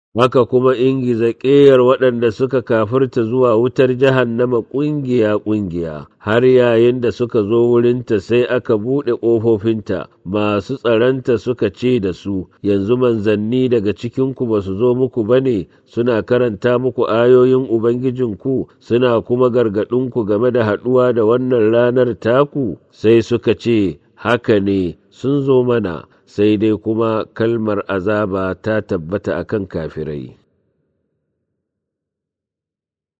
haka kuma ingiza ƙeyar waɗanda suka kafirta zuwa wutar jahannama ƙungiya-ƙungiya, har yayin da suka zo wurinta sai aka buɗe ƙofofinta, masu tsaranta suka ce da su, yanzu manzanni daga cikinku ba su zo muku ba ne, suna karanta muku ayoyin Ubangijinku, suna kuma gargaɗinku game da haɗuwa da wannan ranar taku, sai suka ce, haka ne, sun zo mana. sai dai kuma kalmar azaba ta tabbata akan kafirai.